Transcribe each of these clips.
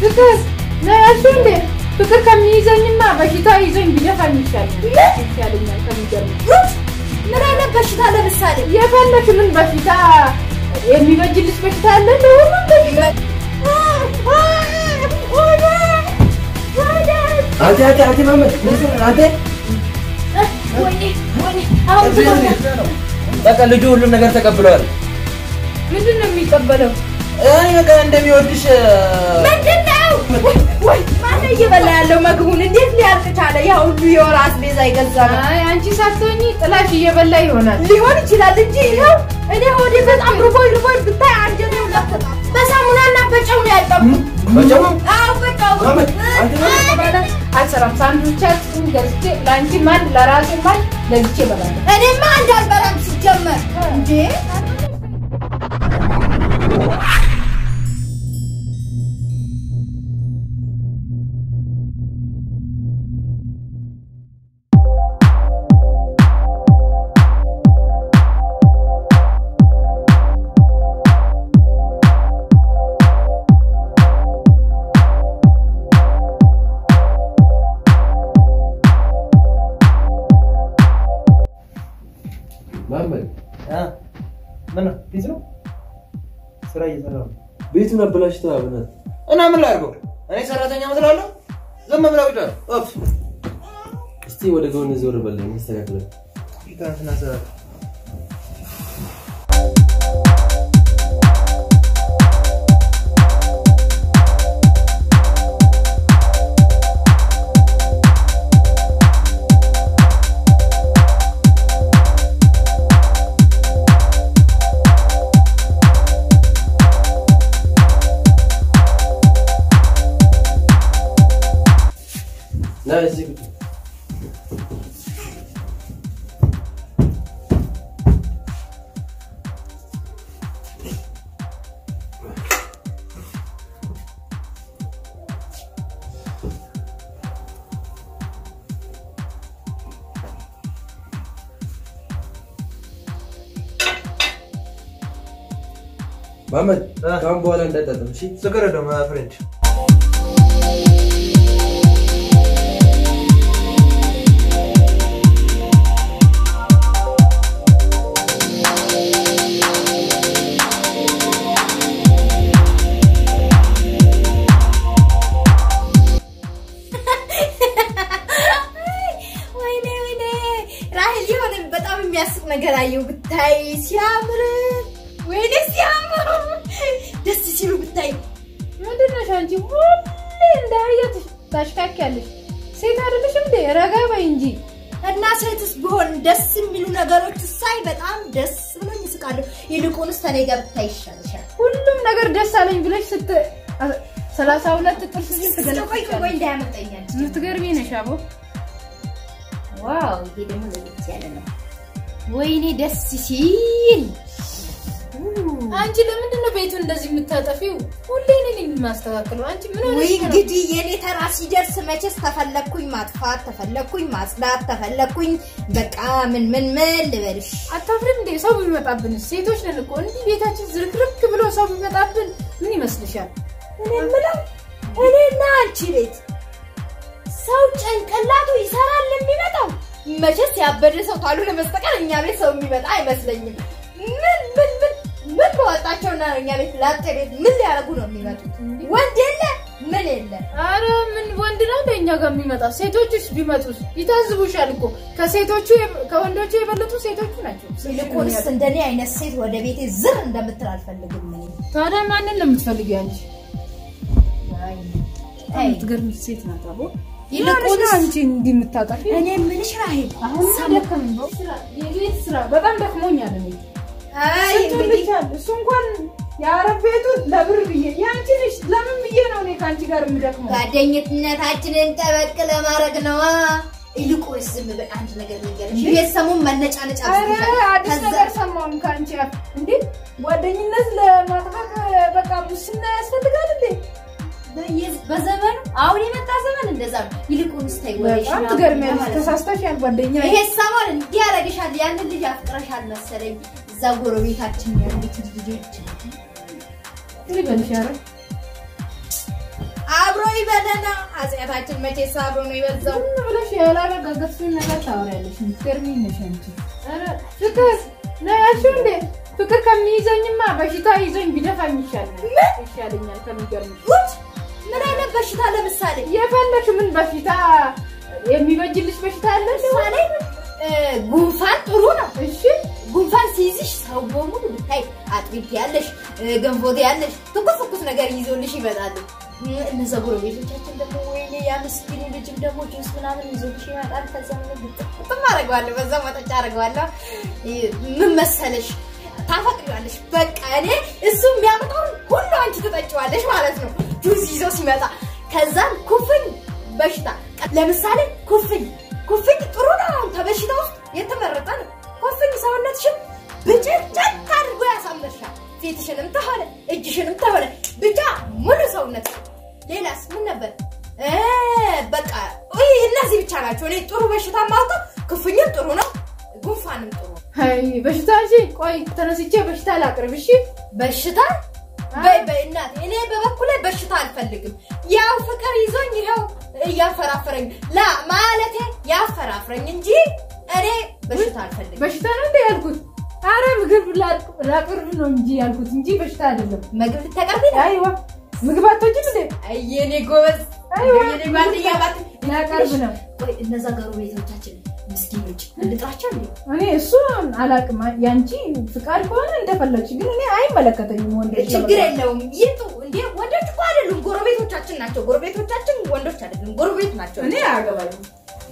ፍቅር ነው ያልሽው እንዴ? ፍቅር ከሚይዘኝማ በሽታ ይዞኝ ቢደፋኝ ይሻለኛል ይሻለኛል ከሚገርም ምን አይነት በሽታ ለምሳሌ የፈለክ ምን በሽታ የሚበጅልሽ በሽታ አለ እንደ ሁሉም በሽታ አንተ አንተ አንተ ማመድ አንተ ወይኔ ወይኔ አሁን ትሞታለህ። በቃ ልጁ ሁሉም ነገር ተቀብለዋል። ምንድን ነው የሚቀበለው? እኔ በቃ እንደሚወድሽ ምንድን ነው? ወይ ወይ ማነው እየበላ ያለው ምግቡን? እንዴት ሊያልቅ ቻለ? ያ ሁሉ የወር አስቤዛ የገዛ ነው አይ አንቺ ሳትሆኚ ጥላሽ እየበላ ይሆናል። ሊሆን ይችላል እንጂ ይኸው እኔ ሆዴ በጣም ርቦኝ ርቦኝ ብታይ አንጀቴ ሁላ ተጣ- በሳሙናና በጨው ነው ያጠብኩት። በጨው አዎ በጨው ማመድ አንተ በኋላ አልሰራም። ሳንዱቻችን ገዝቼ ለአንቺ አንድ ለራሴ አንድ ገዝቼ እበላለሁ። እኔማ አንድ አልበላም ሲጀመር እንዴ ማመድ ምን ነው ቢዚ ነው? ስራ እየሰራ ነው። ቤቱን አበላሽተህ አብነት እና ምን ላድርገው? እኔ ሰራተኛ መስላለሁ? ዝም ብለው ብቻ ኦፍ እስቲ ወደ ጎን ዞር በለኝ መስተካከል ትናንትና ስራ ና እዚህ ቁጭ ማመድ ከአሁን በኋላ እንዳጠጥም እሺ ችግር የለውም ፍሬንድ ወይኔ ወይኔ ራሄል የሆነ በጣም የሚያስቅ ነገር አየሁ ብታይ ሲያምር ወይኔ ሲያምር ደስ ሲሉ ብታይ ምንድን ነሽ አንቺ? ሁሌ እንደ አህያ ትሽ- ታሽካኪያለሽ። ሴት አይደለሽም እንዴ? ረጋ በይ እንጂ። እና ሴትስ ቢሆን ደስ የሚሉ ነገሮች ሳይ በጣም ደስ ብሎኝ እስቃለሁ። ይልቁንስ ከኔ ጋር ብታይ ይሻልሻል። ሁሉም ነገር ደስ አለኝ ብለሽ ስት ሰላሳ ሁለት ጥርስ ግን ቆይ ቆይ ቆይ ትገለጫለሽ። እንዳያመልጠኛል። የምትገርሚ ነሽ አቦ። ዋው ይሄ ደግሞ ለየት ያለ ነው። ወይኔ ደስ ሲል አንቺ ለምንድን ነው ቤቱን እንደዚህ የምታጠፊው? ሁሌ እኔ ነኝ የማስተካክለው። አንቺ ምን ወይ ሆነሽ ነው? እንግዲህ የኔ ተራ ሲደርስ መቼስ ተፈለግኩኝ ማጥፋት፣ ተፈለግኩኝ ማጽዳት፣ ተፈለግኩኝ በቃ ምን ምን ምን ልበልሽ። አታፍሪም እንዴ? ሰው ቢመጣብን ሴቶች ነን እኮ እንዲህ ቤታችን ዝርክርክ ብሎ ሰው ቢመጣብን ምን ይመስልሻል? እኔ የምለው እኔና አንቺ ቤት ሰው ጭንቅላቱ ይሰራል የሚመጣው መቼስ ያበደ ሰው ካልሆነ በስተቀር እኛ ቤት ሰው የሚመጣ አይመስለኝም። ምን ምን ምን ምን በወጣቸውና እኛ ቤት ላጤ ቤት ምን ሊያደርጉ ነው የሚመጡት? ወንድ የለ ምን የለ አረ ምን ወንድ ነው እንደ እኛ ጋር የሚመጣ? ሴቶችስ ቢመጡስ ይታዝቡሻል እኮ ከሴቶቹ የበ- ከወንዶቹ የበለጡ ሴቶቹ ናቸው። ይልቁንስ እንደኔ አይነት ሴት ወደ ቤቴ ዝር እንደምትል አልፈልግም። እኔ ታዲያ ማንን ነው የምትፈልጊው አንቺ? አይ፣ የምትገርም ሴት ናት አቦ። ይልቁንስ- ይልቁንስ አንቺ እንዲህ የምታጠፊ እኔ የምልሽ ራሄል አሁን ደከመኝ። ስራ የቤት ስራ በጣም ደክሞኛል እኔ አይ ስንቱን እንግዲህ ልቻል እሱ እንኳን የአረብ ቤቱ ለብር ብዬ የአንቺ ልጅ ለምን ብዬ ነው እኔ ከአንቺ ጋር የምደክመው? ጓደኝነታችንን ጠበቅ ለማድረግ ነዋ። ይልቁንስ ዝም በል አንድ ነገር ልንገርሽ። ቤት ሰሞን መነጫነጫ ኧረ አብዝተሻል። አዲስ ከዛ- ነገር ሰማሁን ከአንቺ አፍ። እንዴ ጓደኝነት ለማጥፋት በቃ ሙስና ያስፈልጋል እንዴ? በየ- በዘመኑ አሁን የመጣ ዘመን እንደዛ ነው። ይልቁንስ ተይ ወሬሽ በጣም ምናምን ትገርሚያለሽ። ማለት ነው። ተሳስተሻል ጓደኛ ይሄ ሰሞን እንዲህ ያደርግሻል። ያንን ልጅ አፍቅረሻል መሰለኝ። እዛ ጎረቤታችን ያሉት ልጆች ይበልሽ ኧረ ይበለና ኃጢአታችን መቼ ሳብሮ ነው የበዛው። ዝም ብለሽ ያላረጋገጥሽውን ነገር ታወሪያለሽ። የምትገርሚኝ ነሽ አንቺ። ኧረ ፍቅር ነው ያልሽው እንዴ? ፍቅር ከሚይዘኝማ በሽታ ይዞኝ ቢደፋኝ ይሻለኛል ይሻለኛል ከሚገርምሽ። ጉድ! ምን አይነት በሽታ ለምሳሌ የፈለግሽ ምን በሽታ የሚበጅልሽ በሽታ አለ? ለምሳሌ እ፣ ጉንፋን ጥሩ ነው። እሺ ጉንፋን ሲይዝሽ ሰው በሙሉ ብታይ አጥቢት ያለሽ ገንፎት ያለሽ ትኩስ ትኩስ ነገር ይዞልሽ ይመጣሉ። እ፣ እነዛ ጎረቤቶቻችን ደግሞ ወይኔ ያ ምስኪኑ ልጅም ደግሞ ጁስ ምናምን ይዞልሽ ይመጣል። ከዛ ምን ብጥም አደርገዋለሁ፣ በዛ መጠጫ አደርገዋለሁ። እ፣ ምን መሰለሽ ታፈቅሪዋለሽ። በቃ እኔ እሱ የሚያመጣውን ሁሉ አንቺ ትጠጪዋለሽ ማለት ነው ጁስ ይዞ ሲመጣ። ከዛም ኩፍኝ በሽታ ለምሳሌ ኩፍኝ ኩፍኝ ጥሩ ነው። አሁን ከበሽታ ውስጥ የተመረጠ ነው። ኩፍኝ ሰውነትሽን ብጭጭቅ አድርጎ ያሳምርሻል። ፊትሽንም ተሆነ እጅሽንም ተሆነ ብቻ ሙሉ ሰውነት። ሌላስ ምን ነበር? እ፣ በቃ ውይ እነዚህ ብቻ ናቸው። እኔ ጥሩ በሽታ ማውቀው ኩፍኝም ጥሩ ነው፣ ጉንፋንም ጥሩ ነው። አይ በሽታ እንጂ ቆይ ተነስቼ በሽታ ላቅርብ። እሺ በሽታ በይ በይ እናቴ፣ እኔ በበኩሌ በሽታ አልፈልግም። ያው ፍቅር ይዞኝ ይኸው እያፈራፈረኝ ላ ማለቴ ያፈራፍረኝ እንጂ እኔ በሽታ አልፈልግም። በሽታ ነው እንዴ ያልኩት? አረ ምግብ ላቅ- ላቅርብ ነው እንጂ ያልኩት እንጂ በሽታ አይደለም። ምግብ ልታቀርቢ ነው? አይዋ ምግብ አትወጂም እንዴ? አይ የኔ ጎበዝ፣ አይዋ የኔ ጓደኛ ባት ላቀርብ ነው። ቆይ እነዛ ጎረቤቶቻችን ምስኪኖች እንጥራቸው እንዴ? እኔ እሱ አላቅም። ያንቺ ፍቃድ ከሆነ እንደፈለግሽ፣ ግን እኔ አይመለከተኝም። ወንዶች ችግር የለውም ይጡ። እንዴ ወንዶች እኮ አይደሉም ጎረቤቶቻችን ናቸው። ጎረቤቶቻችን ወንዶች አይደሉም፣ ጎረቤት ናቸው። እኔ አያገባኝም።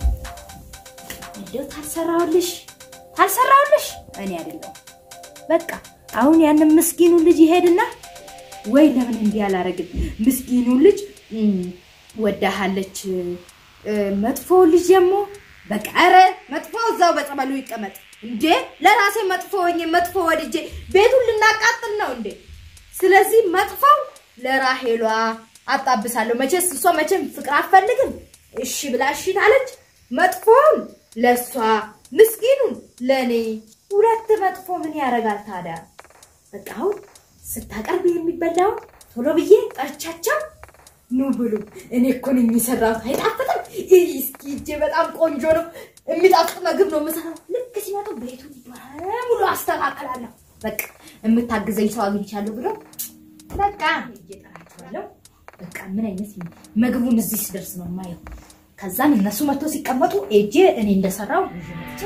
እንደው ታልሰራውልሽ ታልሰራውልሽ እኔ አይደለሁም። በቃ አሁን ያንን ምስኪኑ ልጅ ይሄድና ወይ ለምን እንዲህ አላረግም? ምስኪኑ ልጅ እም፣ ወዳሃለች እ፣ መጥፎ ልጅ ደግሞ በቃ ኧረ መጥፎ እዛው በጸበሉ ይቀመጥ እንዴ! ለራሴ መጥፎ ሆኜ መጥፎ ወድጄ ቤቱን ልናቃጥል ነው እንዴ? ስለዚህ መጥፎው ለራሄሏ አጣብሳለሁ። መቼስ እሷ መቼም ፍቅር አትፈልግም። እሺ ብላ እሺ ታለች። መጥፎውን ለእሷ ምስኪኑን ለእኔ። ሁለት መጥፎ ምን ያደርጋል ታዲያ? በቃ አሁን ስታቀርብ የሚበላውን ቶሎ ብዬ ጠርቻቸው ኑ ብሉ። እኔ እኮ ነኝ የሰራሁት። አይጣፍጥም? ይህ እስኪ እጄ በጣም ቆንጆ ነው። የሚጣፍጥ ምግብ ነው የምሰራው። ልክ ሲመጡ ቤቱን በሙሉ አስተካክላለሁ። በቃ የምታግዘኝ ሰው አግኝቻለሁ ብሎ በቃ ሄጄ እጠራቸዋለሁ። በቃ ምን አይነት ምግቡን እዚህ ስደርስ ነው የማየው። ከዛም እነሱ መጥቶ ሲቀመጡ ኤጄ እኔ እንደሰራው ይዤ መጥቼ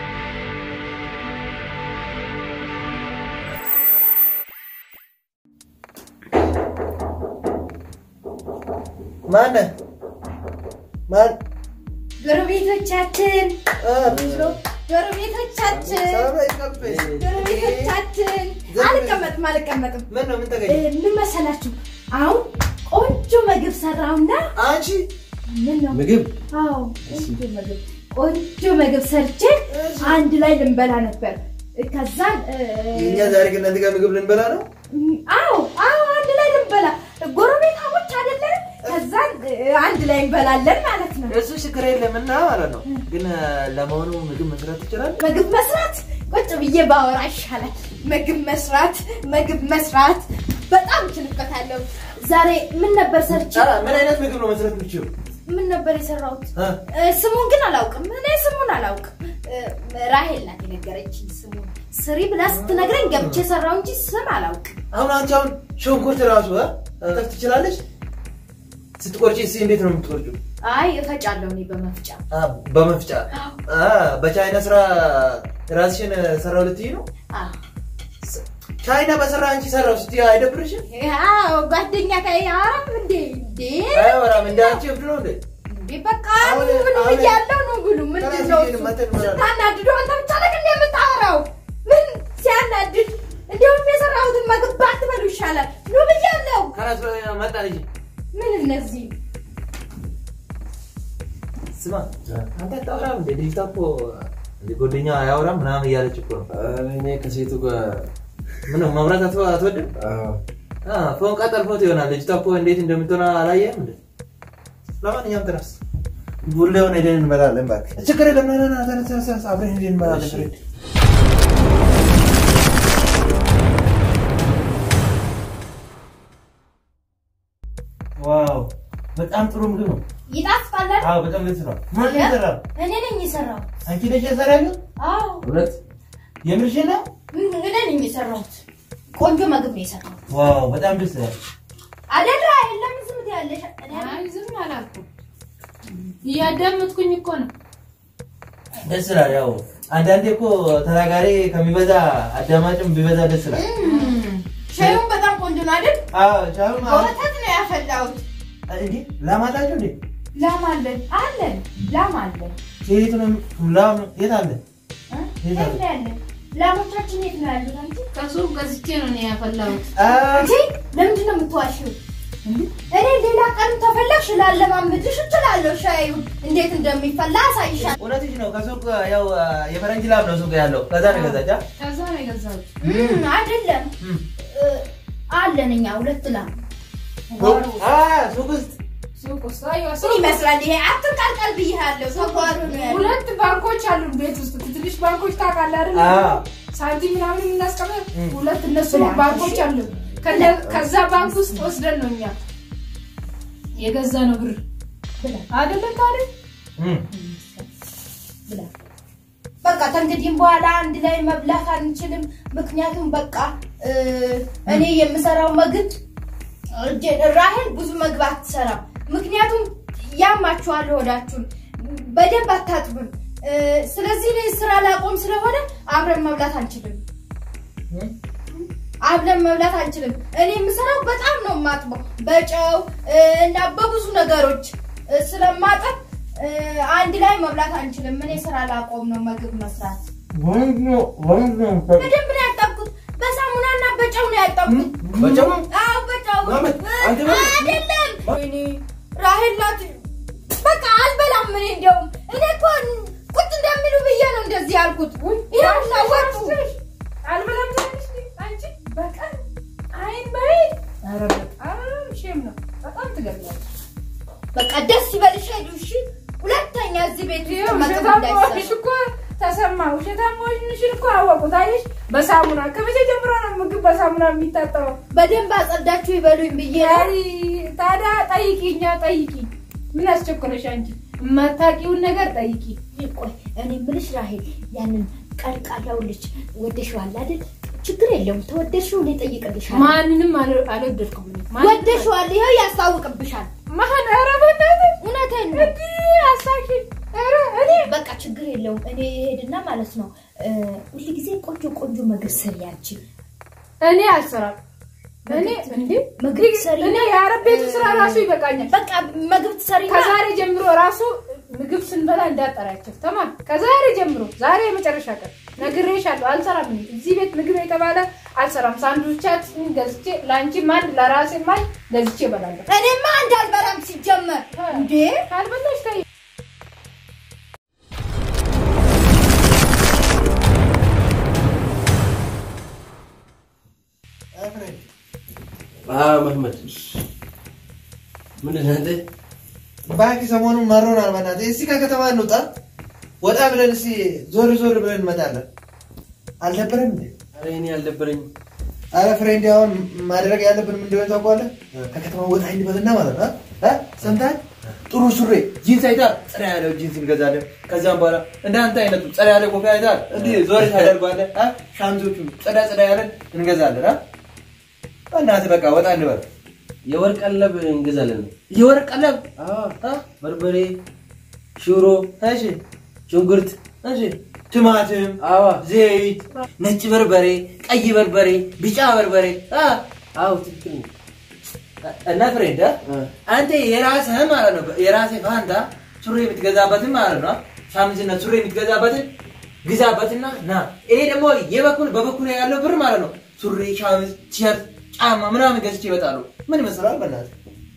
ማነህ? ማን? ጎረቤቶቻችን አ፣ ጎረቤቶቻችን ሰላም ላይ ይቀበል። ጎረቤቶቻችን አልቀመጥም አልቀመጥም ምን ነው? ምን እ፣ ተገኘ? ምን መሰላችሁ አሁን ቆንጆ ምግብ ሰራውና አንቺ ምን ነው ምግብ አዎ ቆንጆ ምግብ ቆንጆ ምግብ ሰርቼ አንድ ላይ ልንበላ ነበር ከዛን እ፣ የእኛ ዛሬ ግን እናንተ ጋር ምግብ ልንበላ ነው? አዎ አዎ አንድ ላይ ልንበላ ጎረቤታሞች አይደለን ከዛን እ፣ አንድ ላይ እንበላለን ማለት ነው እሱ ችግር የለም እና ማለት ነው። ግን ለመሆኑ ምግብ መስራት ትችላለህ? ምግብ መስራት ቁጭ ብዬ ባወራ ይሻላል። ምግብ መስራት ምግብ መስራት በጣም እችልበታለሁ። ዛሬ ምን ነበር ሰርቼ አ፣ ምን አይነት ምግብ ነው መስራት የምችው? ምን ነበር የሰራሁት? አ፣ እ፣ ስሙን ግን አላውቅም። እኔ ስሙን አላውቅም። እ፣ ራሄል ናት የነገረችኝ ስሙን። ስሪ ብላ ስትነግረኝ ገብቼ ሰራው እንጂ ስም አላውቅም። አሁን አንቺ አሁን ሽንኩርት ራሱ አ፣ መክተፍ ትችላለች? ስትቆርጪ እስኪ እንዴት ነው የምትቆርጪው? አይ እፈጫለሁ እኔ በመፍጫ አ፣ በመፍጫ አ፣ በቻይና ስራ ራስሽን ሰራው ልትይ ነው? አዎ። ቻይና በሰራ አንቺ ሰራው ስትይ አይደብርሽም? አዎ ጓደኛ ከይ አራም እንዴ እንዴ አያወራም እንደ አንቺ እብድ ነው እንዴ? እንዴ በቃ አሁን- ብሉ አሁን- ብያለሁ ነው ብሉ። ምንድን ነው ተናግሪ እሱ? መተን ማለት ነው። ስታናድዱ አንተ ብቻ ነህ እንዴ የምታወራው? ምን ሲያናድድ እንዲሁም የሰራሁትን ምግብ ባትበሉ ይሻላል። ኑ ብያለሁ። ከራስ መጣ ልጅ ምን እነዚህ ስማ አንተ አታወራም እንዴ? ልጅቷ እኮ እንደ ጓደኛ አያወራም ምናምን እያለች እኮ ነው። ኧረ እኔ ከሴቱ ጋር ምነው መብራት አትወ- አትወድም? አዎ፣ አ፣ ፎንቃ ጠልፎት ይሆናል። ልጅቷ እኮ እንዴት እንደምትሆን አላየህም እንዴ? ለማንኛውም ተነስ፣ ቡሌውን ሄደን እንበላለን። እባክህ ችግር የለም። ና ና ና፣ ተነስ ተነስ፣ ተነስ፣ አብረን ሄደን እንበላለን። እሺ። ፍሬድ ዋው በጣም ጥሩ ምግብ ነው። ይጣፍጣል አይደል? አዎ በጣም ደስ ይላል። ማን ነው የሰራው? እኔ ነኝ የሰራሁት። አንቺ ነሽ የሰራሽው? አዎ እውነት የምርሽን ነው? እኔ ነኝ የሰራሁት። ቆንጆ ምግብ ነው የሰራሁት ዋው በጣም ደስ ይላል። አይደለ? የለም ዝም ትያለሽ። እኔ አይ ዝም አላልኩም። እያዳመጥኩኝ እኮ ነው። ደስ ይላል። ያው አንዳንዴ እኮ ተናጋሪ ከሚበዛ አዳማጭም ቢበዛ ደስ ይላል። ሻዩን በጣም ቆንጆ ነው አይደል? አዎ ሻው ማለት በወተት ነው ያፈላሁት። እንዴ ላማጣችሁ እንዴ ላም አለን አለን ላም አለን ሴት ነው ላም የት አለ? እ? የት ነው ያለን? ላሞቻችን የት ነው ያሉት? አንቺ ከሱቅ ገዝቼ ነው እኔ ያፈላሁት። አንቺ ለምንድን ነው የምትዋሺው? እኔ ሌላ ቀን ተፈለግሽ ላለማምድሽ እችላለሁ። ሻዩ እንዴት እንደሚፈላ አሳይሻለሁ። እውነትሽ ነው። ከሱቅ ያው የፈረንጅ ላም ነው ሱቅ ያለው። ከዛ ነው ገዛቻ። ከዛ ነው የገዛሁት። እም፣ አይደለም እ፣ አለን እኛ ሁለት ላም ሱቅ ውስጥ ሱቅ ውስጥ አየሁ። ምን ይመስላል ይሄ? አትንቀልቀል ብያለሁ። ተጓሩ ነው ያለው። ሁለት ባንኮች አሉ ቤት ውስጥ ትንሽ ባንኮች ታውቃለህ አይደል? አዎ። ሳንቲም ምናምን የምናስቀምጥ እም። ሁለት እነሱ ብላ። ባንኮች አሉ። ከነ- ከዛ ባንክ ውስጥ ወስደን ነው እኛ የገዛ ነው ብር ብላ አይደለም ታዲያ እም። ብላ በቃ ከእንግዲህም በኋላ አንድ ላይ መብላት አንችልም። ምክንያቱም በቃ እ፣ እኔ የምሰራው ምግብ እጄ- ራሄል ብዙ ምግብ አትሰራም። ምክንያቱም ያማችኋል ሆዳችሁን በደንብ አታጥብም። እ፣ ስለዚህ እኔ ስራ ላቆም ስለሆነ አብረን መብላት አንችልም። አብረን መብላት አንችልም። እኔ የምሰራው በጣም ነው የማጥበው በጨው እ፣ እና በብዙ ነገሮች እ፣ ስለማጠብ እ፣ አንድ ላይ መብላት አንችልም። እኔ ስራ ላቆም ነው ምግብ መስራት። ወንድ ነው ወንድ ነው። በደንብ ነው ያጠብኩት። በሳሙናና በጨው ነው ያጠብኩት። በጨው? አዎ በጨው። ማመድ፣ አንተ እ፣ ማመድ። አይደለም ወይኔ ራሄል ናት። በቃ አልበላም። እኔ እንደውም እኔ እኮ ቁጭ እንደሚሉ ብዬ ነው እንደዚህ ያልኩት። ይኸውና ወጡ። አልበላም ትንሽ አንቺ በቀን አይን በይን ኧረ በጣም ሼም ነው። በጣም ትገርማለች። በቃ ደስ ይበልሽ ሄዱ። እሺ ሁለተኛ እዚህ ቤት ውስጥ ይኸው ምግብ ውሸታም መሆንሽ እንዳይሰራ እኮ ተሰማ። ውሸታም መሆንሽን እኮ አወቁት። አየሽ፣ በሳሙና ከመቼ ጀምሮ ነው ምግብ በሳሙና የሚታጠበው? በደንብ አጸዳችሁ ይበሉኝ ብዬ ነው። አይ ታዲያ ጠይቂ፣ እኛ ጠይቂ። ምን አስቸኮለሽ አንቺ? የማታውቂውን ነገር ጠይቂ። ቆይ እኔ የምልሽ ራሄል ያንን ቀልቃላው ልጅ ወደሽዋል አይደል? ችግር የለውም ተወደድሽው፣ እኔ እጠይቅልሻለሁ። ማንንም አል- አልወደድኩም እኔ። ማንንም ወደሽዋል፣ ይኸው ያስታውቅብሻል። ማን? ኧረ በእናትህ እውነቴን ነው። እንዲህ አሳኪ። ኧረ እኔ በቃ ችግር የለውም። እኔ ሄድና ማለት ነው እ፣ ሁልጊዜ ቆንጆ ቆንጆ ምግብ ስሪ አንቺ። እኔ አልሰራም። እኔ እንዴ ምግብ ሰሪ እኔ የአረብ ቤቱ ስራ ራሱ ይበቃኛል። በቃ ምግብ ትሰሪና ከዛሬ ጀምሮ ራሱ ምግብ ስንበላ እንዳጠራቸው ተማር። ከዛሬ ጀምሮ ዛሬ የመጨረሻ ቀን ነግሬሻለሁ። አልሰራም እኔ እዚህ ቤት ምግብ የተባለ አልሰራም። ሳንዱቻችን ገዝቼ ለአንቺም አንድ ለራሴም አንድ ገዝቼ እበላለሁ። እኔማ እንዳልበላም ሲጀመር እንዴ ካልበላሽ ተይ። አዎ መህመድ ምንድን ነህ አንተ? ባንክ ሰሞኑን መሮናል። በእናትህ እስኪ ከከተማ እንውጣ፣ ወጣ ብለን እስኪ ዞር ዞር ብለን እንመጣለን። አልደበረም እንዴ? ኧረ እኔ አልደበረኝም። አረ ፍሬንድ፣ አሁን ማድረግ ያለብን ምን እንደሆነ ታውቀዋለህ? ከከተማ ወጣ እንበልና ማለት ነው እ? ሰምተሃል? ጥሩ ሱሪ ጂንስ አይተሃል? ጸዳ ያለው ጂንስ እንገዛለን። ከዛም በኋላ እንደ አንተ አይነቱ ጸዳ ያለ ኮፊያ አይተሃል? እንዲህ ዞር ታደርጓለህ። እ? ሻምዞቹ ጸዳ ጸዳ ያለን እንገዛለን። እ? በእናትህ በቃ ወጣ እንበል። የወርቅ ቀለብ እንገዛለን። የወርቅ ቀለብ አዎ እ? በርበሬ፣ ሽሮ፣ እሺ ሽንኩርት፣ እሺ ቲማቲም አዋ ዘይት፣ ነጭ በርበሬ፣ ቀይ በርበሬ፣ ቢጫ በርበሬ አ አዎ ትክክል ነው። እና ፍሬንድ አ? እ። አንተ የራስህ ማለት ነው የራስህ ፋንታ ሱሪ የምትገዛበትን ማለት ነው ሻምዝና ሱሪ የምትገዛበትን ግዛበትና ና እኔ ደግሞ የበኩል በበኩል ያለው ብር ማለት ነው ሱሪ፣ ሻምዝ፣ ቲሸርት፣ ጫማ ምናምን ገዝቼ ይመጣሉ። ምን ይመስላል በእናትህ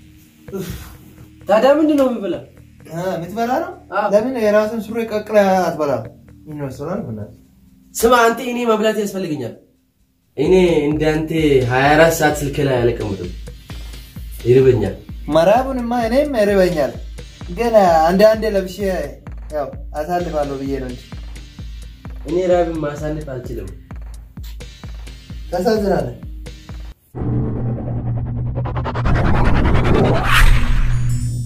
ታዲያ ምንድን ነው የሚበላ? አ፣ የምትበላ ነው? አዎ። ለምን የራስን ሱሪ ቀቅለህ አትበላም? ምን ይመስላል በእናትህ ስማ አንተ እኔ መብላት ያስፈልገኛል። እኔ እንዳንተ 24 ሰዓት ስልክ ላይ አልቀምጥም፣ ይርበኛል። መራቡንማ እኔም ይርበኛል፣ ግን አንድ አንድ ለብሼ ያው አሳልፋለሁ ብዬ ነው እንጂ እኔ ራብን ማሳለፍ አልችልም። ታሳዝናለህ።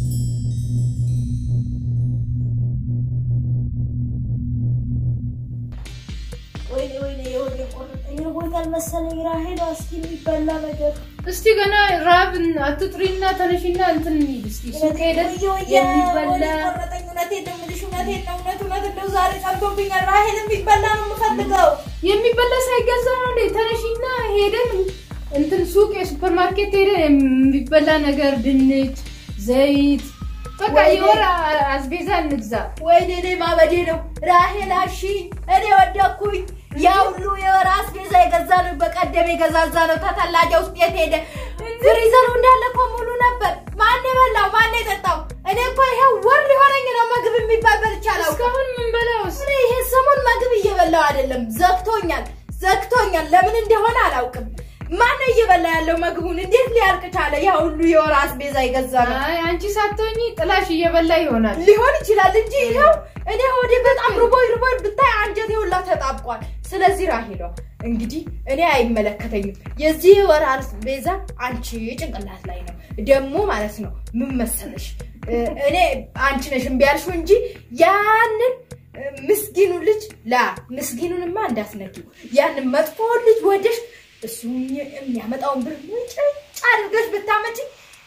መሰለኝ ራሄል እስኪ የሚበላ ነገር እስቲ ገና ራብን አትጥሪና ተነሽና እንትን እንሂድ እስቲ ሱቅ ሄደን የሚበላ ቆረጠኝ። እውነቴን ነው የምልሽ፣ እውነቴን ነው እውነት እውነት እንደው ዛሬ ጸንቶብኛል። ራሄል የሚበላ ነው የምፈልገው። የሚበላ ሳይገዛ ነው እንዴ? ተነሽና ሄደን እንትን ሱቅ የሱፐር ማርኬት ሄደን የሚበላ ነገር ድንች፣ ዘይት በቃ ወይኔ። የወር አስቤዛ እንግዛ። ወይኔ እኔ ማበዴ ነው። ራሄል አሺ እኔ ወደኩኝ። ያ ሁሉ የወር አስቤዛ የገዛ ነው በቀደም የገዛዛ ነው ተተላጃ ውስጥ የት ሄደ? ፍሪዘሩ እንዳለ እኮ ሙሉ ነበር። ማን የበላው ማን የጠጣው? እኔ እኮ ይሄው ወር ሊሆነኝ ነው ምግብ የሚባል በልቼ አላውቅም። እስካሁን ምን በላውስ? እኔ ይሄ ሰሞን ምግብ እየበላው አይደለም፣ ዘግቶኛል ዘግቶኛል። ለምን እንደሆነ አላውቅም። ማን ነው እየበላ ያለው ምግቡን? እንዴት ሊያልቅ ቻለ? ያ ሁሉ የወር አስቤዛ የገዛ ነው አይ አንቺ ሳትሆኚ ጥላሽ እየበላ ይሆናል። ሊሆን ይችላል እንጂ ይኸው እኔ ሆዴ በጣም ርቦኝ ርቦኝ ብታይ አንጀቴ ሁላ ተጣብቋል። ስለዚህ ራሄሏ እንግዲህ እኔ አይመለከተኝም። የዚህ ወር አስቤዛ አንቺ ጭንቅላት ላይ ነው ደግሞ ማለት ነው። ምን መሰለሽ እ፣ እኔ አንቺ ነሽ እምቢ ያልሽው እንጂ ያንን እ፣ ምስኪኑ ልጅ ላ ምስኪኑንማ እንዳትነኪው ያንን መጥፎውን ልጅ ወደሽ እሱ የሚያመጣውን ብር ሙጭጭ አድርገሽ ብታመጪ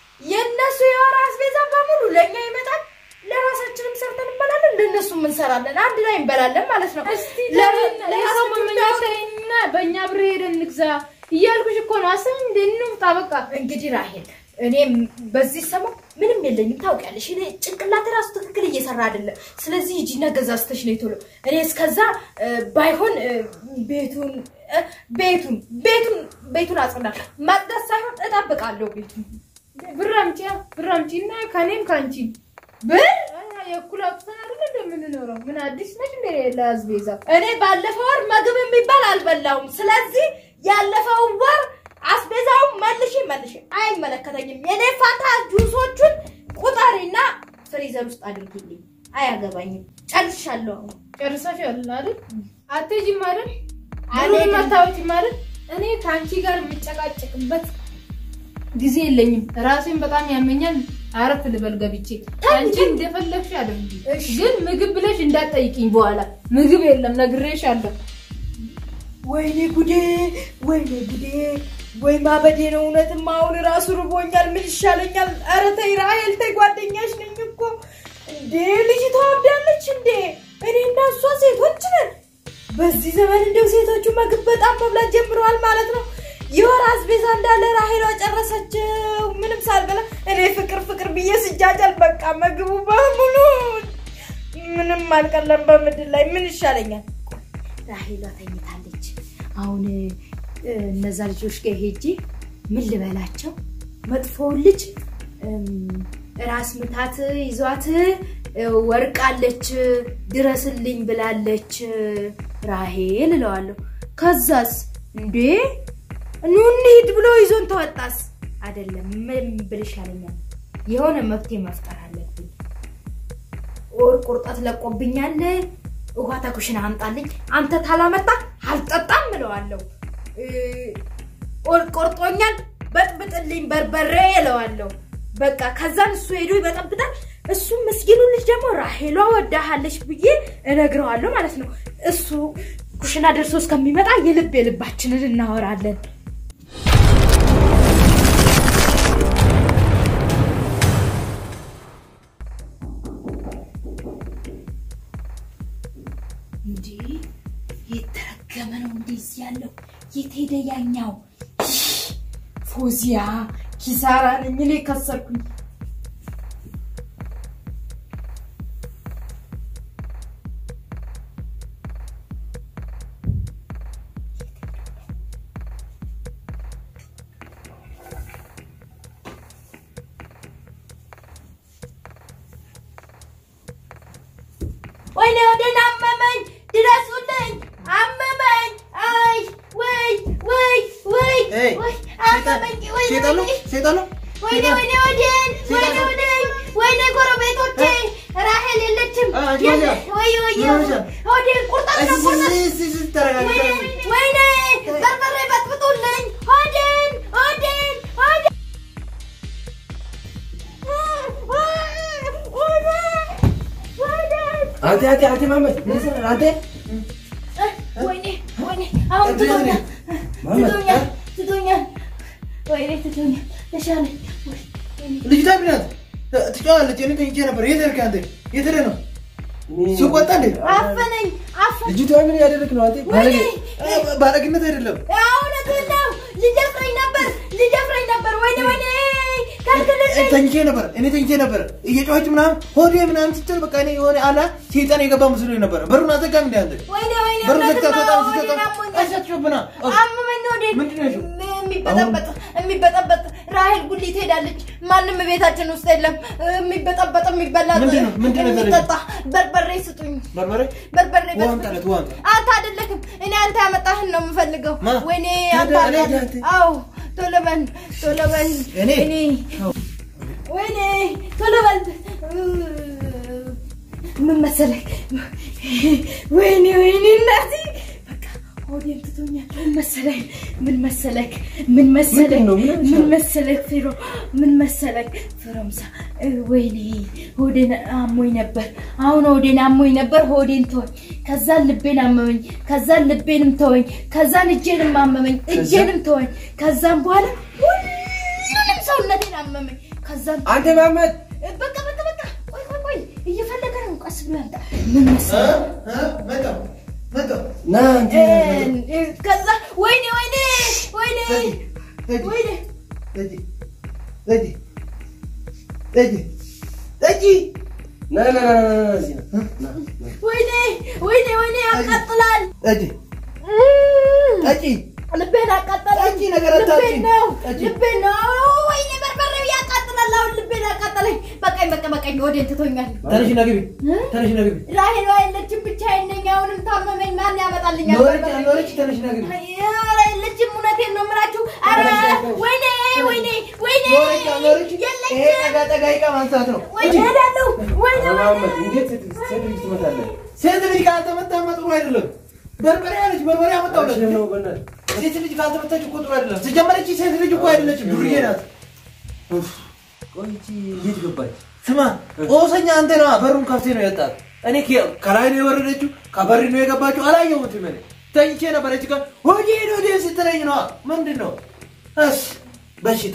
የእነሱ የወር አስቤዛ በሙሉ ለእኛ ይመጣል። ለራሳችንም ሰርተን እንበላለን፣ ለእነሱም እንሰራለን። አንድ ላይ እንበላለን ማለት ነው። እስቲ ለምን- የሰው ለራሳችን መመኛ ቢያወጡ- ተይና በእኛ ብር ሄደን እንግዛ እያልኩሽ እኮ ነው። አስብ እንደ እንውጣ በቃ እንግዲህ ራሄል እኔም በዚህ ሰሞን ምንም የለኝም ታውቂያለሽ። እኔ ጭንቅላቴ ራሱ ትክክል እየሰራ አይደለም። ስለዚህ ሂጂና ገዛዝተሽ ነይ ቶሎ። እኔ እስከዛ እ፣ ባይሆን እ፣ ቤቱን እ፣ ቤቱን ቤቱን ቤቱን አጽዳለሁ። ማጽዳት ሳይሆን እጠብቃለሁ ቤቱን ብር አምጪ ብር አምጪና ከኔም ከአንቺ ብር የእኩል አውጥተን አይደል እንደምንኖረው ምን አዲስ ነች እንደ ለአስቤዛ እኔ ባለፈው ወር ምግብ የሚባል አልበላውም። ስለዚህ ያለፈው ወር አስቤዛውን መልሽ መልሽ አይመለከተኝም። የኔ ፋታ ጁሶቹን ቁጠሪና ፍሪዘር ውስጥ አድርጊልኝ። አያገባኝም። ጨርሻለሁ። አሁን ጨርሰሻል አይደል? አትሄጂም አይደል? አልሄድም። ብሩን አታወጪም አይደል? እኔ ከአንቺ ጋር የምጨቃጨቅበት ጊዜ የለኝም። ራሴን በጣም ያመኛል። አረፍ ልበል ገብቼ። አንቺ እንደፈለግሽ አድርጊ፣ እሺ። ግን ምግብ ብለሽ እንዳትጠይቂኝ በኋላ። ምግብ የለም ነግሬሻለሁ። ወይኔ ጉዴ፣ ወይኔ ጉዴ፣ ወይ ማበዴ ነው። እውነትም አሁን ራሱ ርቦኛል። ምን ይሻለኛል? ኧረ ተይ ራሄል ተይ፣ ጓደኛሽ ነኝ እኮ እንዴ። ልጅቷ አብዳለች እንዴ? እኔ እና እሷ ሴቶች ነን። በዚህ ዘመን እንደው ሴቶቹ ምግብ በጣም መብላት ጀምረዋል ማለት ነው። የወር አስቤዛ እንዳለ ራሄሏ ጨረሰችው፣ ምንም ሳልበላ። እኔ ፍቅር ፍቅር ብዬ ስጃጃል፣ በቃ ምግቡ በሙሉ ምንም አልቀለም በምድር ላይ። ምን ይሻለኛል? ራሄሏ ተኝታለች። አሁን እ፣ እነዛ ልጆች ጋር ሄጄ ምን ልበላቸው? መጥፎውን ልጅ እም፣ ራስ ምታት ይዟት እ፣ ወርቃለች ድረስልኝ ብላለች ራሄል እለዋለሁ። ከዛስ እንዴ ኑ እንሂድ ብሎ ይዞን ተወጣስ? አይደለም ምን ብል ይሻለኛል? የሆነ መፍትሄ መፍጠር አለብኝ። ወር ቁርጠት ለቆብኛል። ውሃ ተኩሽን አምጣልኝ። አንተ ታላመጣ አልጠጣም እለዋለሁ። እ፣ ወር ቆርጦኛል፣ በጥብጥልኝ በርበሬ እለዋለሁ። በቃ ከዛን እሱ ሄዶ ይበጠብጣል። እሱም ምስኪኑ ልጅ ደግሞ ራሄሏ ወዳሃለች ብዬ እነግረዋለሁ ማለት ነው። እሱ ኩሽና ደርሶ እስከሚመጣ የልብ የልባችንን እናወራለን። እንዴ የተረገመ ነው እንደዚህ ያለው የት ሄደ ያኛው ፎዚያ ኪሳራ ነኝ እኔ ከሰርኩኝ ወይኔ ወደን አመመኝ፣ ድረሱልኝ፣ አመመኝ። አይ ወይ ወይ ወይ ኤይ፣ ወይ ሴጣን አመመኝ። ወይኔ ሴጣን ነው ወይኔ ሴጣን ነው ወይኔ ወይኔ ወዴን ወይኔ ወዴን ወይኔ ጎረቤቶቼ ራሄል የለችም። አ፣ አንቺ የለ- ወዲያ። ወይ ወይ ምን ሆነሻል? ወዴን ቁርጠት ነው ቁርጠት ተረጋጊ ወይኔ ወይኔ በርበሬ በጥብጡልኝ። ሆዴን ሆዴን ሆዴን ሆዴን አንተ አንተ አንተ ማመድ ምን ይሰራል አንተ ወይኔ ወይኔ አሁን ትቶኛል። መሐመድ፣ ትቶኛል ትቶኛል ወይኔ ትቶኛል ተሻለኝ ወይ ልጅቷ ምናት ትጫዋለች። እኔ ተኝቼ ነበር። የት ሄድክ አንተ? የት ሄደህ ነው? እኔ- ሱቅ ወጣ እንዴ? አፈነኝ አፈነኝ ልጅቷ ምን ያደረግ ነው አንተ? ወይኔ አ- ባለግነት አይደለም። እውነትህን ነው ሊደፍረኝ ነበር ሊደፍረኝ ነበር ወይኔ ወይኔ ከልክልልኝ ተኝቼ ነበር። እኔ ተኝቼ ነበር። እየጮኸች ምናምን ሆዴ ምናምን ስትል በቃ እኔ የሆነ አላ ሴጣን የገባ መስሎኝ ነበር። በሩን አዘጋም እንዴ አንተ? ወይኔ ወይኔ በሩን እውነትህን ዘግታ ነው ትወጣለች። ወይኔ ስትወጣ አሞኛል አሻቸውብና አመመኝ ወዴት ምንድን ነው ያልሽው? የሚበጠበጥ የሚበጠበጥ ራሄል ጉሊት ሄዳለች። ማንም ቤታችን ውስጥ የለም። የሚበጠበጥ የሚበላ ምንድን ነው? ምንድን ነው የሚጠጣ በርበሬ ስጡኝ። በርበሬ በርበሬ ውሃ በርበሬ። አምጣለት፣ ውሃ አምጣ። አንተ አይደለክም እኔ አንተ ያመጣህን ነው የምፈልገው። ማ? ወይኔ አንተ ታዲያ እኔ አምጣልህ። አንተ? አዎ ቶሎ በል ቶሎ በል እኔ? እኔ ወይኔ ቶሎ በል ምን መሰለክ ወይኔ ወይኔ እናቴ በቃ ሆዴን ትቶኛል ምን መሰለክ ምን መሰለክ ምን መሰለክ ምንድን ነው? ምን ሆነሻል? ምን መሰለክ ፊሮ ምን መሰለክ ፍሮምሳ ወይኔ ሆዴን አሞኝ ነበር አሁን ሆዴን አሞኝ ነበር ሆዴን ተወኝ ከዛን ልቤን አመመኝ ከዛን ልቤንም ተወኝ ከዛን እጄንም አመመኝ እጄንም ተወኝ ከዛን በኋላ ሁሉንም ሰውነቴን አመመኝ ከዛን አንተ መሐመድ በቃ በቃ በቃ ቆይ ቆይ ቆይ እየፈለገ ነው ቀስ ብሎ ያምጣ ምን መሰለህ መጣሁ መጣሁ። ና አንተ እ- ከዛ ወይኔ ወይኔ ወይኔ ጠጅ ወይኔ ጠጅ ጠጅ ጠጅ ጠጅ ና ና ና ና ና እዚህ ና ና ና ወይኔ ወይኔ ወይኔ ያቃጥላል ጠጅ ጠጅ ልቤን አቃጠለኝ ጠጪ ነገር አታውጪ። ልቤን ነው ጠጪ። ልቤን ነው አዎ፣ ወይኔ በርበሬው ያቃጥላል አሁን ልቤን አቃጠለኝ በቃኝ በቃ በቃኝ ወዴን ትቶኛል ተነሽና ግቢ እ? ተነሽና ግቢ ራሄል የለችም ብቻዬን ነኝ አሁንም ታመመኝ ማን ያመጣልኛል ኖረች በርበሬ? ኖረች ተነሽና ግቢ ኧረ የለችም እውነቴን ነው የምላችሁ ኧረ ወይኔ ወይኔ ወይኔ ኖረች ኖረች ይሄ የለችም ጠጋ ጠጋ ይቃ ማንሳት ነው ወይኔ እሄዳለሁ ወይኔ መሐመድ ወይኔ እንዴት ሴት ሴት ልጅ ትመታለህ? ሴት ልጅ ካልተመታማ ጥሩ አይደለም በርበሬ አለች በርበሬ አመጣሁለት አልችልም ነው በእናትህ። ሴት ልጅ ካልተመታች እኮ ጥሩ አይደለም ሲጀመረች ሴት ልጅ እኮ አይደለችም ዱርዬ ናት ቆይ ይቺ እንዴት ገባች? ስማ ጦሰኛ አንተ ነዋ በሩን ከፍቴ ነው የወጣት እኔ ከ- ከላይ ነው የወረደችው ከበሪ ነው የገባችው አላየሁትም እኔ ተኝቼ ነበረች ጋር ሆዴ ሆዴ ስትለኝ ነዋ ምንድን ነው እስ በሽታ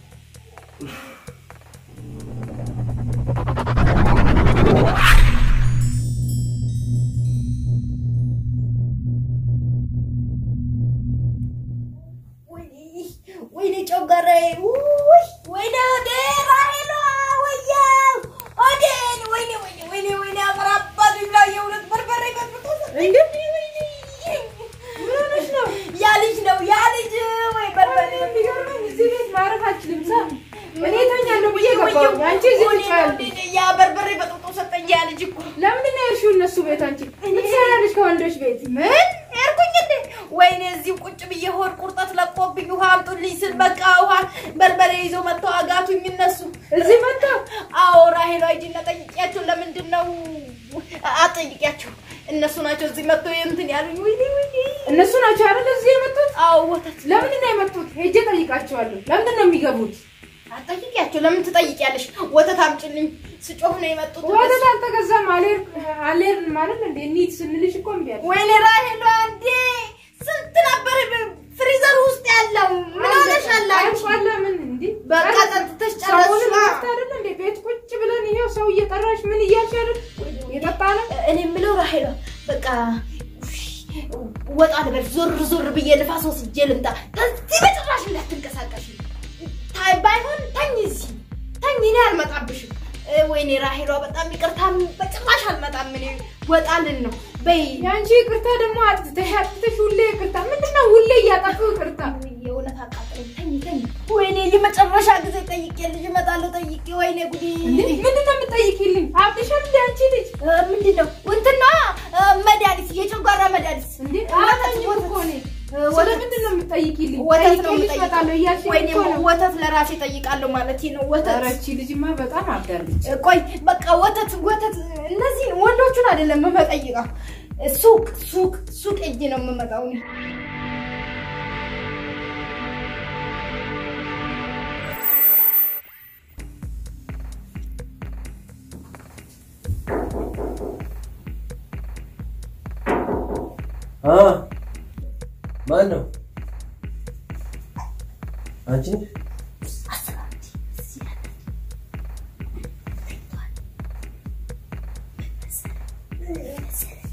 ወይኔ ወይኔ ጮጋራዬ ውይ ወይኔ ወደ ራሄሏ ወያው ወዴን ወይኔ ወይኔ ወይኔ ወይኔ አፈራባት ብላ የእውነት በርበሬ በጥብጦ ሰጠኝ። ወይኔ ምን ሆነሽ ነው? ያ ልጅ ነው ያ ልጅ ወይ በርበሬ የሚገርመኝ እዚህ ቤት ማረፍ አልችልም። ሳ እኔ እተኛለሁ ብዬ ገባሁኝ። አንቺ እዚህ ወይኔ ትጫያለሽ። ወይኔ ያ በርበሬ በጥብጦ ሰጠኝ ያ ልጅ እኮ ለምንድን ነው የሄድሽው እነሱ ቤት? አንቺ ምን ትሰሪያለሽ ከወንዶች ቤት? ምን ያርኩኝ እንዴ? ወይኔ እዚሁ ቁጭ ብዬ ሆድ ቁርጠት ለቆብኝ ውሃ አምጡልኝ ስል በቃ ውሃ በርበሬ ይዘው መጥተው አጋቱኝ እነሱ። እዚህ መጥተው አዎ ራሄሏ ሂጂና ጠይቂያቸው። ለምንድን ነው አጠይቂያቸው? እነሱ ናቸው እዚህ መጥተው እንትን ያሉኝ። ወይኔ ወይኔ። እነሱ ናቸው አይደል እዚህ የመጡት? አዎ ወተት ለምንድን ነው የመጡት? ሄጄ ጠይቃቸዋለሁ። ለምንድን ነው የሚገቡት? አጠይቂያቸው። ለምን ትጠይቂያለሽ? ወተት አምጪልኝ ስጮህ ነው የመጡት። ወተት አልተገዛም። አልሄድ አልሄድን ማለት እንዴ? እንሂድ ስንልሽ እኮ እምቢ አልሽ። ወይኔ ራሄሏ እንዴ ስንት ነበር ፍሪዘር ውስጥ ያለው? ምን ሆነሻል አንቺ? አለ ምን እንዴ? በቃ ጠጥተሽ ሰሞኑን ጨረስሽ። እረፍት አይደል እንዴ? ቤት ቁጭ ብለን ይሄው ሰው እየጠራሽ ምን እያልሽ አይደል? የጠጣ ነው እኔ የምለው ራሄሏ በቃ ወጣ ልበል ዞር ዞር ብዬ ንፋስ ወስጄ ልምጣ። ከዚህ በጭራሽ እንዳትንቀሳቀሽ። ታይ ባይሆን ተኝ እዚህ ተኝ፣ እኔ አልመጣብሽም። እ፣ ወይኔ ራሄሏ በጣም ይቅርታ፣ በጭራሽ አልመጣም። እኔ ወጣልን ነው በይ። የአንቺ ይቅርታ ደግሞ አጥተሽ አጥተሽ ሁሌ ይቅርታ። ምንድን ነው ሁሌ እያጠፉ ይቅርታ? የእውነት አቃጥለኝ። ተኝ ተኝ። ወይኔ የመጨረሻ ጊዜ ጠይቄ ልጅ እመጣለሁ ጠይቄ። ወይኔ ጉዴ እንዴ ምንድን ነው የምትጠይቂልኝ? አብድሻል እንዴ አንቺ ልጅ? እ፣ ምንድን ነው እንትና እ፣ መድኃኒት የጨጓራ መድኃኒት እንዴ ወተት አላየሁም እኮ እኔ። እ፣ ስለ ወተት ምንድን ነው የምትጠይቂልኝ? ወተት ነው ጠይቄልሽ እመጣለሁ እያልሽኝ ወይኔ እኮ ነው። ወተት ለራሴ ጠይቃለሁ ማለት ነው። ወተት ኧረ ይህቺ ልጅማ በጣም አብዳለች። ቆይ በቃ ወተት ወተት እነዚህ ወንዶቹን አይደለም የምጠይቀው፣ ሱቅ ሱቅ ሱቅ እጅ ነው የምመጣው እኔ። አ ማን ነው? አንቺ አስራት እዚህ ያለ ተኝቷል። ምን መሰለህ? ምን መሰለህ?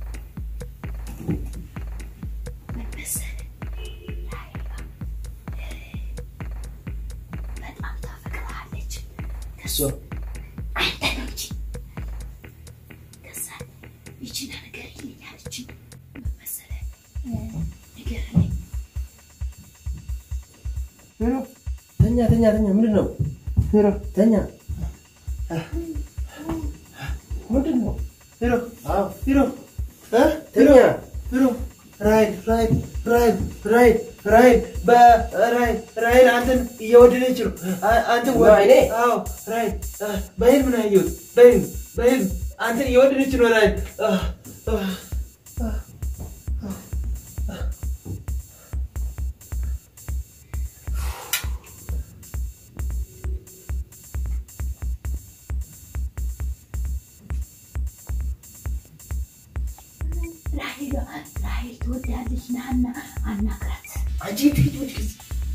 ምን መሰለህ? ላይላ በጣም ታፈቅርሃለች። እሷ አንተ ነው እንጂ ከዛ ይቺን ነገር ይልኝ አለችኝ። ምን መሰለህ? ንገረኝ ሄሎ ተኛ ተኛ ተኛ ምንድን ነው ሄሎ ተኛ ምንድን ነው ሄሎ አዎ ሄሎ እ ተኛ ሄሎ ራይል ራይል ራይል ራይል ራይል በራይል ራይል አንተን እየወደደች ነው። አ- አንተን ወ- በዓይኔ? አዎ ራይል አ፣ በህልም ነው ያየሁት። በህልም በህልም አንተን እየወደደች ነው ራይል አ፣ አ፣ አ፣ አ። ራሄል ራሄል ትወዳለች። ናና አናግራት። አንቺ ትሄጂ ወደ ከዚህ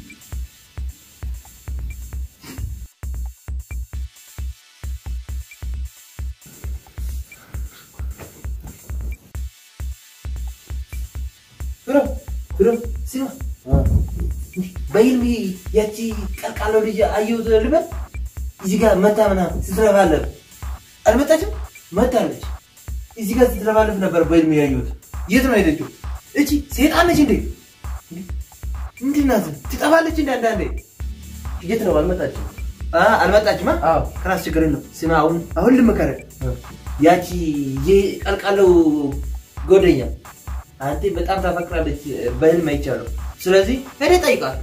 ብሮ ብሮ ስማ በህልም ያቺ ቀልቃለው ልጅ አየሁት ልበል እዚህ ጋር መታ ምናምን ስትረባለፍ አልመጣችም መታለች እዚህ ጋር ስትረባለፍ ነበር በህልም ያየሁት የት ነው ሄደችው እቺ ሴጣን ነች እንዴ ምንድን ናት ትጠፋለች እንደ አንዳንዴ የት ነው አልመጣችም አ፣ አልመጣችም አ? አዎ ከራስ ችግር የለም ስማ አሁን አሁን ልምከረህ ያቺ የቀልቃለው ጎደኛ አንተ በጣም ታፈቅራለች በህልም አይቻለሁ ስለዚህ ሄደህ ጠይቃት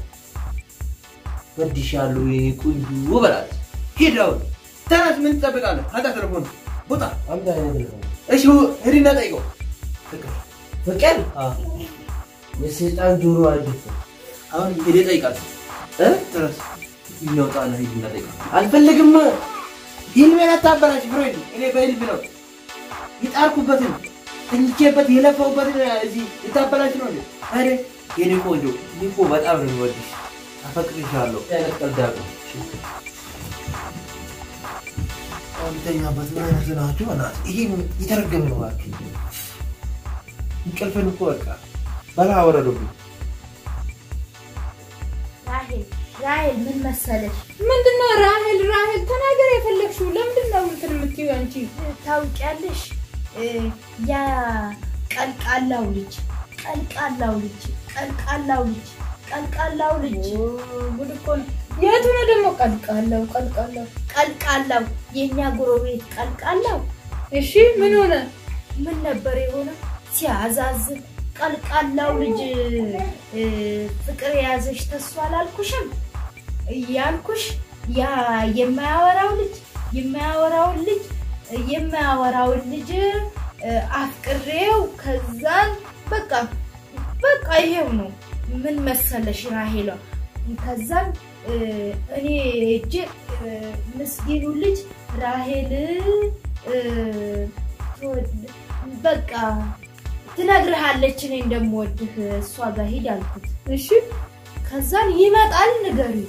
ወድሻለሁ የኔ ቆንጆ በላት ሂድ አሁን ተነስ ምን ትጠብቃለህ አንተ ቴሌፎን ቦታ አምጣ አይነት ነው እሺ ሂድና ጠይቀው ፍቅር የሰይጣን ጆሮ አለች አሁን ሄደህ ጠይቃት እ ተነስ ይነውጣና ሂድና ጠይቃት አልፈልግም ህልሜን አታበላሽ ፍሬድ እኔ በህልም ነው የጣርኩበትን ተኝቼበት የለፈውበትን እዚህ ልታበላሽ ነው እንዴ አሬ የኔ ቆንጆ እኔ እኮ በጣም ነው የሚወድሽ አፈቅርሻለሁ አይነት ቀልድ አለው አንተኛበት ምን አይነት ናችሁ እናት ይሄ የተረገመ ነው እባክህ እንቅልፍን እኮ በቃ በላ ወረዱብኝ ራሄል ራሄል ምን መሰለሽ ምንድነው ራሄል ራሄል ተናገር የፈለግሽው ለምንድን ነው እንትን የምትይው አንቺ ታውቂያለሽ እ፣ ያ ቀልቃላው ልጅ ቀልቃላው ልጅ ቀልቃላው ልጅ ቀልቃላው ልጅ ኦ፣ ጉድ እኮ ነው የቱ ነው ደግሞ ቀልቃለው ቀልቃለው ቀልቃላው የእኛ ጎረቤት ቀልቃላው እሺ ምን ሆነ ምን ነበር የሆነ ሲያዛዝን ቀልቃላው ልጅ እ፣ ፍቅር የያዘሽ ተስፋ አላልኩሽም ያልኩሽ ያ የማያወራው ልጅ የማያወራውን ልጅ የማያወራውን ልጅ እ፣ አፍቅሬው ከዛን በቃ በቃ ይሄው ነው ምን መሰለሽ ራሄሏ ከዛን እ፣ እኔ እጅ ምስኪኑ ልጅ ራሄል እ፣ ትወድ- በቃ ትነግርሃለች እኔ እንደምወድህ እሷ ጋር ሂድ አልኩት እሺ ከዛን ይመጣል ንገሪው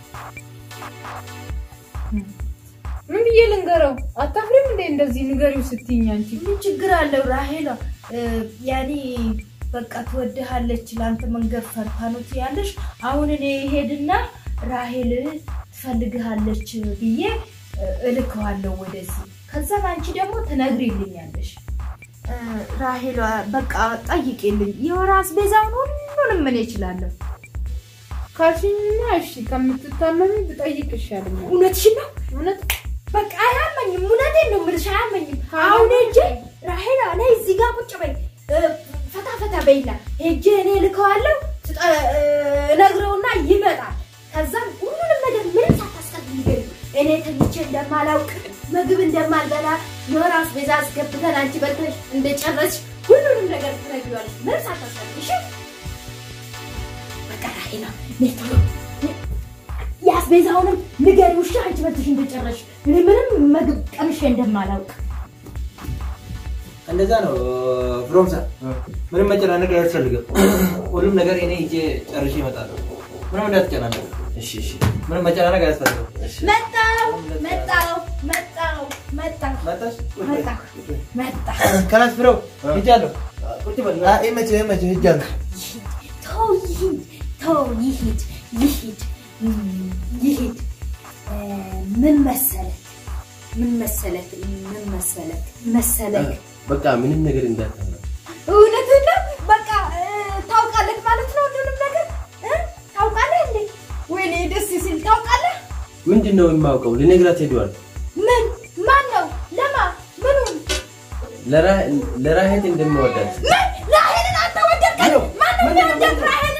ምን ብዬ ልንገረው አታፍሪም እንዴ እንደዚህ ንገሪው ስትይኝ አንቺ ምን ችግር አለው ራሄላ እ፣ ያኔ በቃ ትወድሃለች ለአንተ መንገድ ፈርታ ነው ትያለሽ አሁን እኔ ሄድና ራሄል ትፈልግሃለች ብዬ እ፣ እልከዋለሁ ወደዚህ ከዛን አንቺ ደግሞ ትነግሪልኛለሽ እ፣ ራሄላ በቃ ጠይቄልኝ የወር አስቤዛውን ሁሉንም እኔ እችላለሁ ካልሽኝማ እሺ ከምትታመሚ ብጠይቅ ይሻለኛል እውነትሽን ነው እውነት በቃ አያመኝም። እውነቴን ነው የምልሽ አያመኝም። አሁን ሄጄ ራሄላ ነይ እዚህ ጋር ቁጭ በይ እ፣ ፈታ ፈታ በይና ሄጄ እኔ ልከዋለሁ ትጠ- እ፣ እነግረውና ይመጣል። ከዛም ሁሉንም ነገር ምንም ሳታስቀር ንገሪው። እኔ ተኝቼ እንደማላውቅ ምግብ እንደማልበላ የወር አስቤዛ አስገብተን አንቺ በልተሽ እንደጨረስሽ ሁሉንም ነገር ትነግሪዋለሽ። ምንም ሳታስቀር እሺ? በቃ ራሄላ ነይ ቶሎ የአስቤዛውንም ንገሪው እሺ? አንቺ በልተሽ እንደጨረስሽ እኔ ምንም ምግብ ቀምሼ እንደማላውቅ እንደዛ ነው ፍሮምሳ ምንም መጨናነቅ አያስፈልግም ሁሉም ነገር እኔ ሂጄ ጨርሼ እመጣለሁ ምንም እንዳትጨናነቅ። እሺ እሺ ምንም መጨናነቅ አያስፈልግም። እሺ መጣው መጣው መጣው መጣው መጣሽ? መጣሁ መጣሁ ከላስ ፍረው ሂጃለሁ። ቁጭ በል አ- ይመችህ ይመችህ ሂጃለሁ። ተው ይሂድ ተው ይሂድ ይሂድ እም፣ ይሂድ እ፣ ምን መሰለክ ምን መሰለክ ምን መሰለክ መሰለክ በቃ ምንም ነገር እንዳታወራ እውነትህን ነው በቃ እ፣ ታውቃለህ ማለት ነው ሁሉንም ነገር እ? ታውቃለህ እንዴ ወይኔ ደስ ሲል ታውቃለህ ምንድን ነው የማውቀው ልነግራት ሄደዋል ምን ማን ነው ለማ ምኑን ለራ- ለራሄት እንደምወዳት ምን ራሄልን አንተ ወደድከኝ ማነው የሚወደድ ራሄልን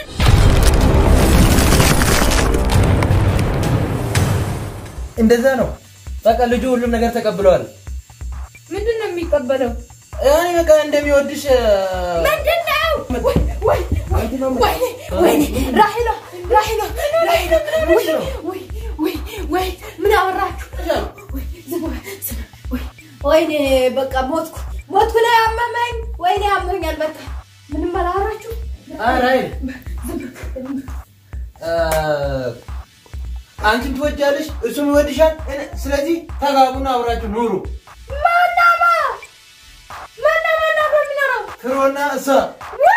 እንደዛ ነው። በቃ ልጁ ሁሉም ነገር ተቀብለዋል። ምንድን ነው የሚቀበለው? እኔ በቃ እንደሚወድሽ እ፣ ምንድን ነው ወይ ወይ ወይ ወይኔ ወይኔ ራሄሎ ራሄሎ ራሄሎ ወይ ወይ ወይ ወይ ምን አወራችሁ ወይ ዝም በል፣ ዝም በል፣ ወይ ወይኔ በቃ ሞትኩ ሞትኩ ላይ አመመኝ ወይኔ አሞኛል በቃ ምንም አላወራችሁ አይ ራሄል እ፣ አንቺም ትወጃለሽ፣ እሱም ይወድሻል። እኔ- ስለዚህ ተጋቡና አብራችሁ ኑሩ። ማናማ ማና ማና በሚኖረው ፍሮና እሷ ወይ